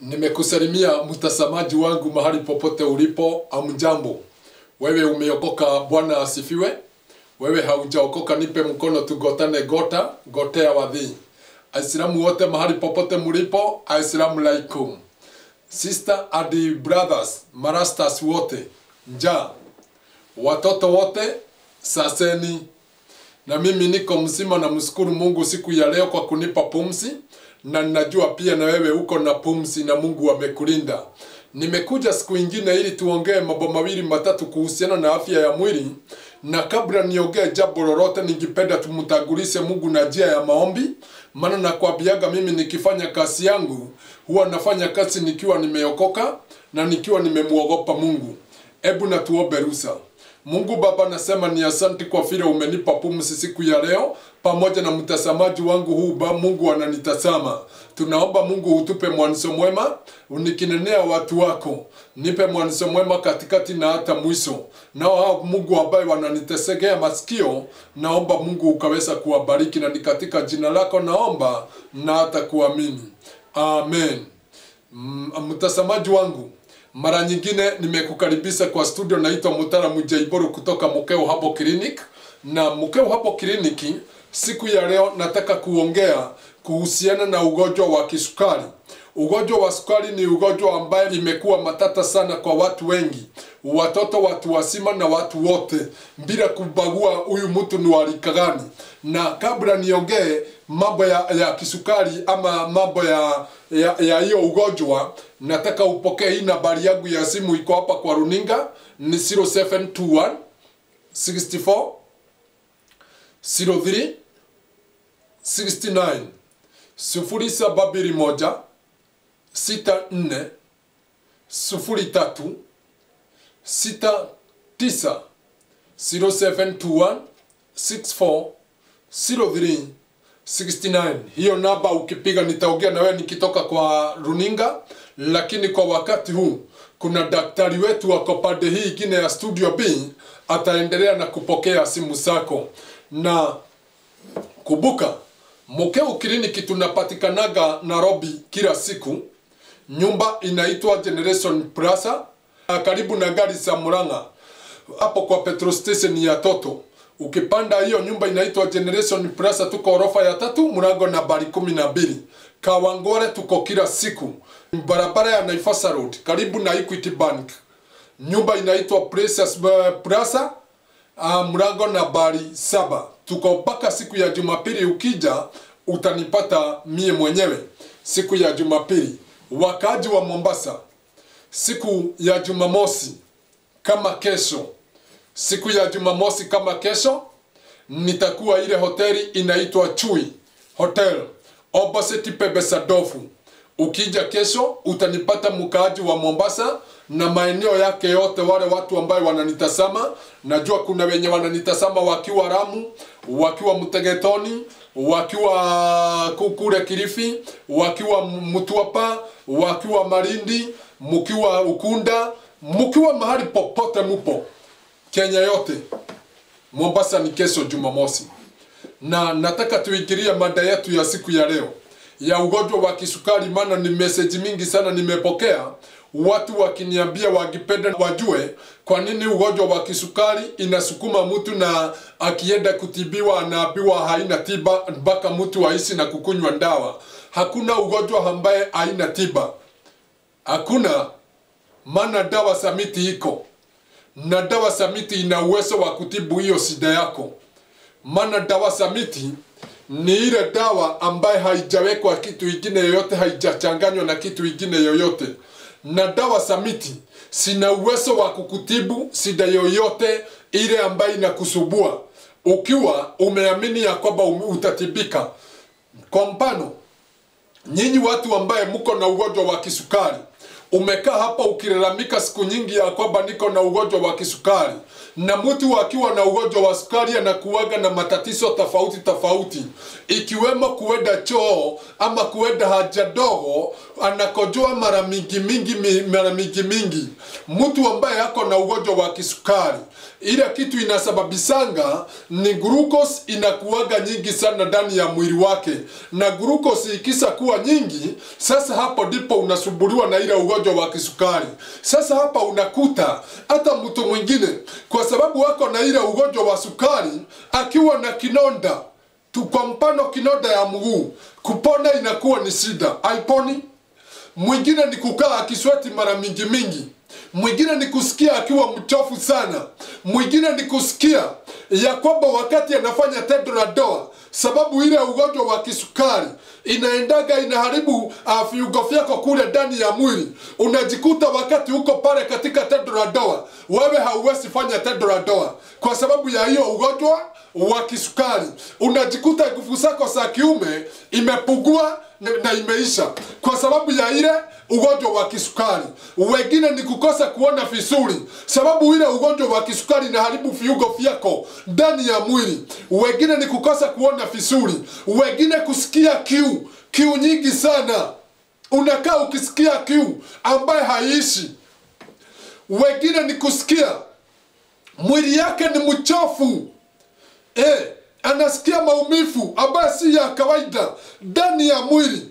Nimekusalimia mtazamaji wangu mahali popote ulipo, amjambo. Wewe umeokoka, Bwana asifiwe. Wewe haujaokoka, nipe mkono tugotane gota, gotea wadhi. Aislamu wote mahali popote mlipo, Aislamu laikum. Sister and brothers, marastas wote, njaa. Watoto wote, saseni. Na mimi niko mzima na mshukuru Mungu siku ya leo kwa kunipa pumzi na ninajua pia na wewe uko na pumzi na Mungu amekulinda. Nimekuja siku ingine ili tuongee mambo mawili matatu kuhusiana na afya ya mwili, na kabla niongee jambo lolote, ningependa tumtangulize Mungu na njia ya maombi, maana nakwambiaga mimi nikifanya kazi yangu huwa nafanya kazi nikiwa nimeokoka na nikiwa nimemuogopa Mungu. Hebu na tuombe ruhusa. Mungu Baba, nasema ni asanti kwa vile umenipa pumzi siku ya leo pamoja na mtazamaji wangu huu ba Mungu ananitazama. Tunaomba Mungu utupe mwanzo mwema, unikinenea watu wako, nipe mwanzo mwema katikati na hata mwisho. Nao hao Mungu ambaye wananitesegea masikio, naomba Mungu ukaweza kuwabariki, na ni katika jina lako naomba na hata kuamini, amen. Mm, Mtazamaji wangu, mara nyingine nimekukaribisha kwa studio, naitwa Mutaalamu Jaiboru kutoka Mukeo Hapo Clinic, na Mukeo Hapo Clinic siku ya leo nataka kuongea kuhusiana na ugonjwa wa kisukari. Ugonjwa wa sukari ni ugonjwa ambaye imekuwa matata sana kwa watu wengi, watoto, watu wazima na watu wote, bila kubagua huyu mtu ni wa rika gani. Na kabla niongee mambo ya, ya kisukari ama mambo ya ya ya hiyo ugonjwa, nataka upokee hii nambari yangu ya simu, iko hapa kwa runinga, ni 0721 64 03 69 sufuri saba mbili moja sita nne sufuri tatu sita tisa zero seven two one six four zero three 69 hiyo namba ukipiga nitaongea na wewe nikitoka kwa runinga lakini kwa wakati huu kuna daktari wetu wako pande hii ingine ya studio B ataendelea na kupokea simu zako na kumbuka Mukeu kliniki tunapatikanaga Nairobi kila siku. Nyumba inaitwa Generation Plaza karibu na gari za Murang'a, hapo kwa petrol station ya Toto. Ukipanda hiyo nyumba inaitwa Generation Plaza, tuko orofa ya tatu, mlango nambari kumi na mbili. Kawangware tuko kila siku, barabara ya Naivasha Road karibu na Equity Bank. Nyumba inaitwa Precious Plaza uh, mlango nambari saba tuko mpaka siku ya Jumapili. Ukija utanipata mie mwenyewe siku ya Jumapili. Wakaji wa Mombasa, siku ya Jumamosi kama kesho, siku ya Jumamosi kama kesho, nitakuwa ile hoteli inaitwa Chui Hotel opposite Pebesadofu. Ukija kesho utanipata mkaaji wa Mombasa na maeneo yake yote, wale watu ambayo wananitazama, najua kuna wenye wananitazama wakiwa Ramu, wakiwa Mtegetoni, wakiwa kule Kilifi, wakiwa Mtwapa, wakiwa Malindi, mkiwa Ukunda, mkiwa mahali popote mupo Kenya yote. Mombasa ni kesho Jumamosi, na nataka tuingilie mada yetu ya siku ya leo ya ugonjwa wa kisukari, maana ni message mingi sana nimepokea watu wakiniambia wakipenda wajue kwa nini ugonjwa wa kisukari inasukuma mtu na akienda kutibiwa anaambiwa haina tiba mpaka mtu aishi na kukunywa dawa. Hakuna ugonjwa ambaye haina tiba, hakuna. Maana dawa za miti iko na dawa za miti ina uwezo wa kutibu hiyo shida yako, maana dawa za miti ni ile dawa ambaye haijawekwa kitu ingine yoyote, haijachanganywa na kitu ingine yoyote na dawa za miti sina uwezo wa kukutibu shida yoyote ile ambayo inakusubua ukiwa umeamini ya kwamba utatibika. Kwa mfano, nyinyi watu ambaye mko na ugonjwa wa kisukari, umekaa hapa ukilalamika siku nyingi ya kwamba niko na ugonjwa wa kisukari na mtu akiwa na ugonjwa wa sukari anakuwaga na matatizo tofauti tofauti ikiwemo kuenda choo ama kuenda haja ndogo anakojoa mara mingi mingi mi- mara mingi mingi mtu ambaye ako na ugonjwa wa kisukari ile kitu inasababisanga ni glucose inakuwaga nyingi sana ndani ya mwili wake na glucose ikisa kuwa nyingi sasa hapo ndipo unasumbuliwa na ile ugonjwa wa kisukari sasa hapa unakuta hata mtu mwingine kwa sababu wako na ile ugonjwa wa sukari akiwa na kinonda tu kwa mfano kinonda ya mguu kupona inakuwa ni shida haiponi mwingine ni kukaa akisweti mara mingi mingi mwingine ni kusikia akiwa mchofu sana mwingine ni kusikia ya kwamba wakati anafanya tendo la ndoa sababu ile ugonjwa wa kisukari inaendaga inaharibu uh, viungo vyako kule ndani ya mwili unajikuta wakati uko pale katika tendo la ndoa wewe hauwezi fanya tendo la ndoa kwa sababu ya hiyo ugonjwa wa kisukari unajikuta nguvu zako za kiume imepungua na na imeisha kwa sababu ya ile ugonjwa wa kisukari wengine ni kukosa kuona vizuri sababu ile ugonjwa wa kisukari inaharibu viungo vyako ndani ya mwili wengine ni kukosa kuona vizuri wengine kusikia kiu kiu nyingi sana unakaa ukisikia kiu ambaye haiishi wengine ni kusikia mwili yake ni mchofu eh, anasikia maumivu ambayo si ya kawaida ndani ya mwili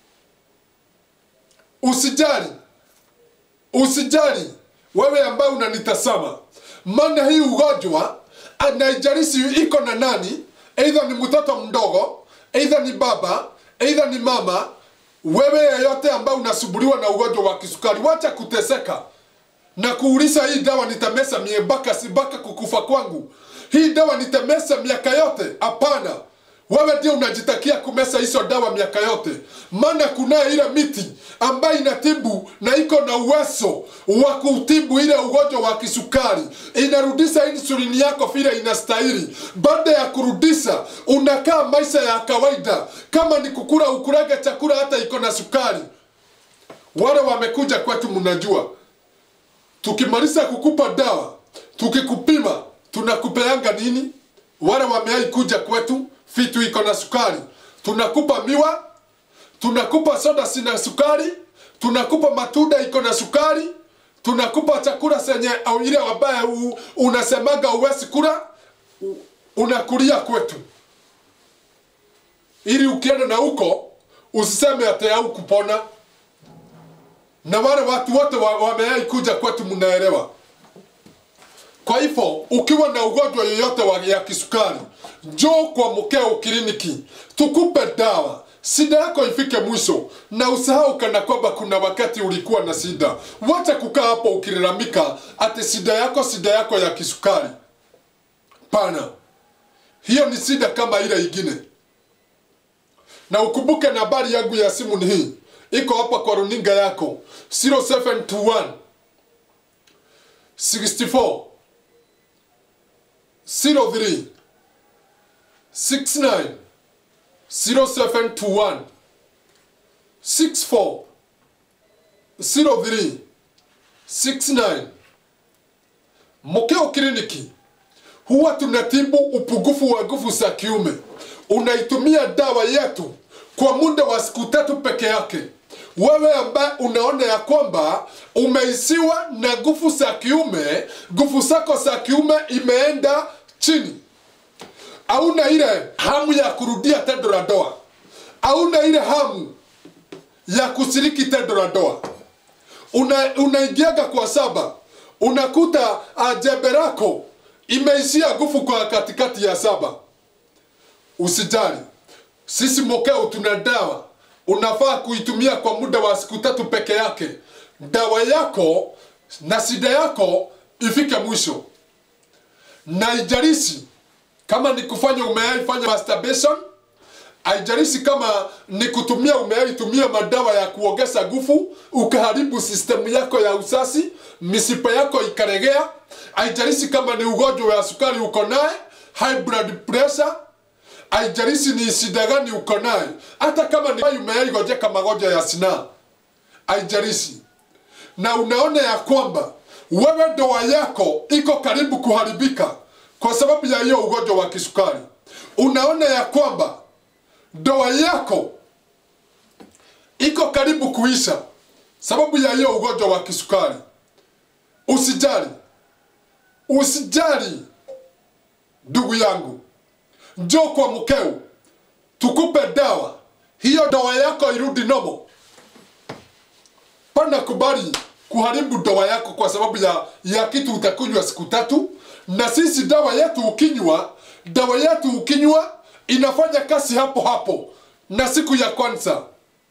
usijali usijali wewe ambaye unanitazama maana hii ugonjwa anaijarishi iko na nani eidha ni mtoto mdogo eidha ni baba eidha ni mama wewe yeyote ambaye unasumbuliwa na ugonjwa wa kisukari wacha kuteseka na kuuliza hii dawa nitamesa mie mpaka si mpaka kukufa kwangu hii dawa nitamesa miaka yote hapana wewe ndio unajitakia kumesa hizo dawa miaka yote maana kunaye ile miti ambayo inatibu na iko na uwezo wa kutibu ile ugonjwa wa kisukari inarudisha insulini yako vile inastahili baada ya kurudisha unakaa maisha ya kawaida kama ni kukula ukurage chakula hata iko na sukari wale wamekuja kwetu mnajua tukimaliza kukupa dawa tukikupima tunakupeanga nini wale wameai kuja kwetu vitu iko na sukari tunakupa miwa tunakupa soda sina sukari tunakupa matunda iko na sukari tunakupa chakula senye au ile ambaye u- unasemaga uwezi kula u- unakulia kwetu ili ukienda na huko usiseme ate au kupona na wale watu wote wa- wameai kuja kwetu mnaelewa kwa hivyo ukiwa na ugonjwa yoyote wa ya kisukari njoo kwa mkeo kliniki tukupe dawa shida yako ifike mwisho na usahau kana kwamba kuna wakati ulikuwa na shida wacha kukaa hapo ukilalamika ati shida yako shida yako ya kisukari pana hiyo ni shida kama ile ingine na ukumbuke nambari yangu ya simu ni hii iko hapa kwa runinga yako 0721 64 03 69 0721 64 03 69 Mokeo Kliniki huwa tunatibu upungufu wa nguvu za kiume. Unaitumia dawa yetu kwa muda wa siku tatu peke yake. Wewe ambaye unaona ya kwamba umeisiwa na nguvu za kiume, nguvu zako za kiume imeenda chini, hauna ile hamu ya kurudia tendo la ndoa, hauna ile hamu ya kushiriki tendo la ndoa una, unaingiaga kwa saba unakuta uh, jembe lako imeishia nguvu kwa katikati ya saba usijali sisi mokeo tuna dawa unafaa kuitumia kwa muda wa siku tatu peke yake dawa yako na shida yako ifike mwisho na ijarishi kama ni kufanya umeaifanya masturbation haijalishi kama ni kutumia umeaitumia madawa ya kuongeza nguvu ukaharibu sistemu yako ya usasi misipa yako ikaregea haijalishi kama ni ugonjwa wa sukari uko naye high blood pressure haijalishi ni shida gani uko naye hata kama ni umeaigojeka magonjwa ya sinaa haijalishi na unaona ya kwamba wewe ndoa yako iko karibu kuharibika kwa sababu ya hiyo ugonjwa wa kisukari unaona ya kwamba ndoa yako iko karibu kuisha sababu ya hiyo ugonjwa wa kisukari usijali usijali ndugu yangu njoo kwa mkeo tukupe dawa hiyo dawa yako irudi nomo pana kubali kuharibu dawa yako kwa sababu ya, ya kitu utakunywa siku tatu na sisi dawa yetu ukinywa dawa yetu ukinywa inafanya kazi hapo hapo na siku ya kwanza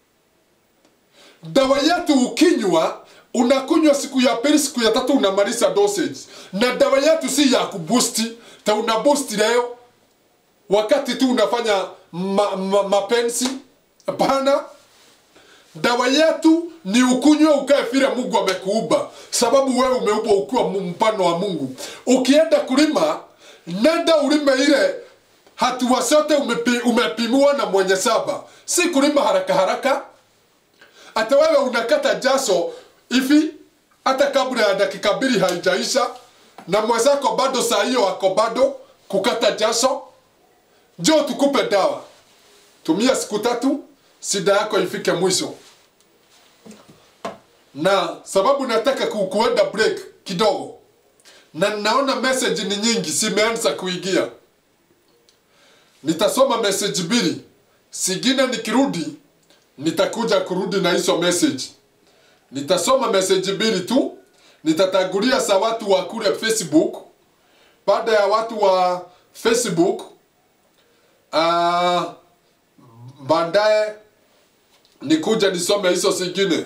dawa yetu ukinywa unakunywa siku ya pili siku ya tatu unamaliza dosage na dawa yetu si ya kubusti ta una boost leo wakati tu unafanya ma, ma, mapenzi hapana dawa yetu ni ukunywe ukae vile mungu amekuumba sababu wewe umeumbwa ukiwa mu- mfano wa mungu ukienda kulima nenda ulime ile hatua zote umepi, umepimiwa na mwenye saba si kulima haraka haraka hata wewe unakata jaso hivi hata kabla ya dakika mbili haijaisha na mwenzako bado saa hiyo ako bado kukata jaso njoo tukupe dawa tumia siku tatu sida yako ifike mwisho na sababu nataka ku- kuenda break kidogo na naona message ni nyingi simeanza kuingia nitasoma message mbili singine nikirudi nitakuja kurudi na hizo message nitasoma message mbili tu nitatangulia za watu wa kule facebook baada ya watu wa facebook uh, baadaye nikuja nisome hizo zingine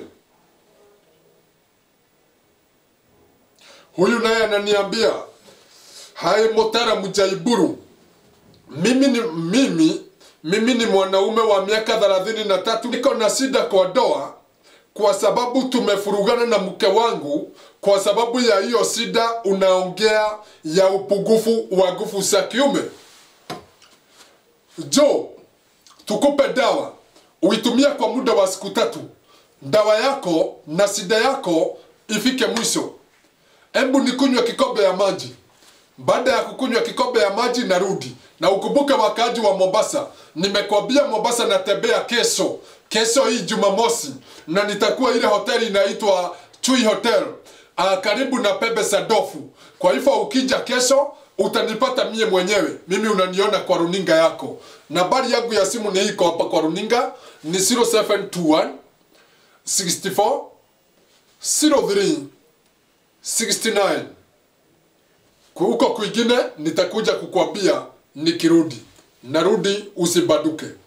huyu naye ananiambia hai motara mjaiburu mimi ni mimi mimi ni mwanaume wa miaka thelathini na tatu niko na shida kwa doa kwa sababu tumefurugana na mke wangu kwa sababu ya hiyo shida unaongea ya upungufu wa nguvu za kiume jo tukupe dawa uitumia kwa muda wa siku tatu dawa yako na shida yako ifike mwisho hebu nikunywe kikombe ya maji baada ya kukunywa kikombe ya maji narudi na ukumbuke wakaaji wa mombasa nimekwambia mombasa natembea kesho kesho hii jumamosi na nitakuwa ile hoteli inaitwa chui hotel uh, karibu na pembe sadofu kwa hivyo ukija kesho utanipata mie mwenyewe mimi unaniona kwa runinga yako nambari yangu ya simu ni iko hapa kwa runinga ni 0721 64 03 69 huko kwingine nitakuja kukwambia nikirudi narudi usibaduke